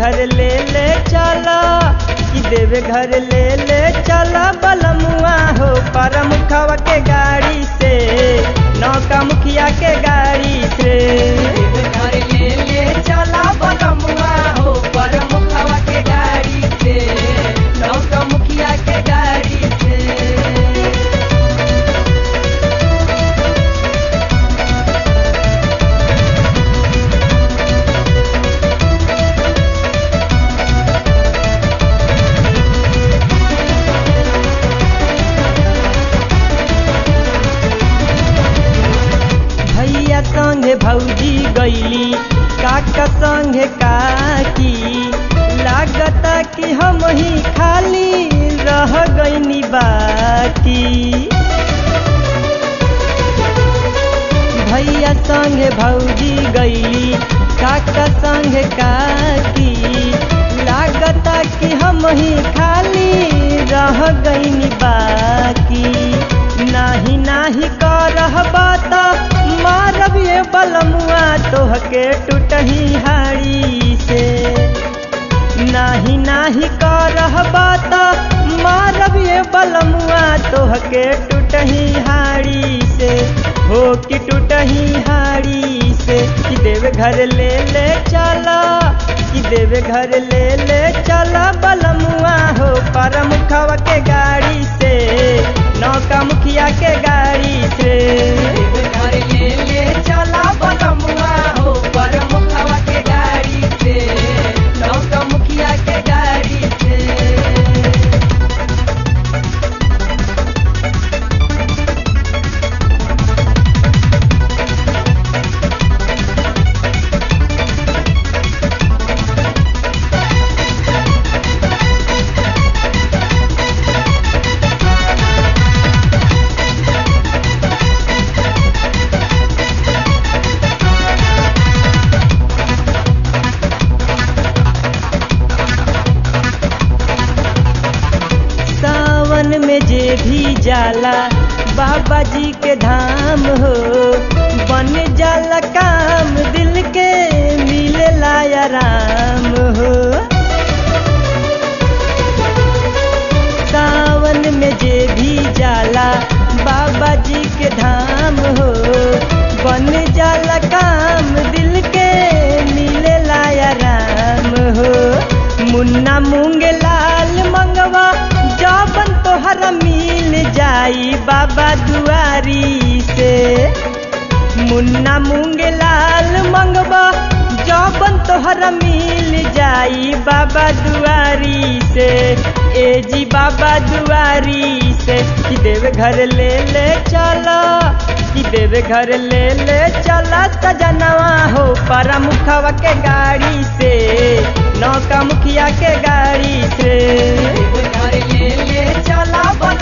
घर ले ले चला कि देवे घर ले ले चला बलमुआ हो परमुखवा के गाड़ी से नौका मुखिया के गाड़ी से घर ले ले चला बलमुआ हो परमुखवा के गाड़ी से नौका मुखिया के गाड़ी से भैया संगे भौजी गईली काका संगे काकी लागता कि हम ही खाली रह गईनी बाकी भैया संगे भौजी गईली काका संगे काकी लागता कि हम ही खाली रह गईनी बाकी नाही नाही करह बात मारब ये बलमुआ तोहके टूटही हाड़ी से नाही नाही करह बात मारब ये बलमुआ तोहके टूटही हाड़ी से हो कि टूटही हाड़ी से कि देव घर ले ले चला कि देव घर ले ले चला बलमुआ हो परमुखवा के गाड़ी से नौका मुखिया के गाड़ी से घर ले ले चला बलमुआ हो परमुखवा के गाड़ी से नौका मुखिया के गाड़ी से सावन में जे भी जाला बाबा जी के धाम हो बन जाला काम दिल के मिलेला आराम हो सावन में जे भी जाला बाबा जी के धाम हो बन जाला काम दिल के मिलेला आराम हो मुन्ना मूंग लाल मंगवा जबन तोहरा मिल जाई बाबा दुआरी से मुन्ना मूंग लाल मंगवा जबन तोहरा मिल जाई बाबा दुआरी से ए जी बाबा दुआरी से कि देव घर ले ले चला कि देव घर ले ले चला सजनवा हो परमुखवा के गाड़ी से नौका मुखिया के गाड़ी से घर ले ले चला बल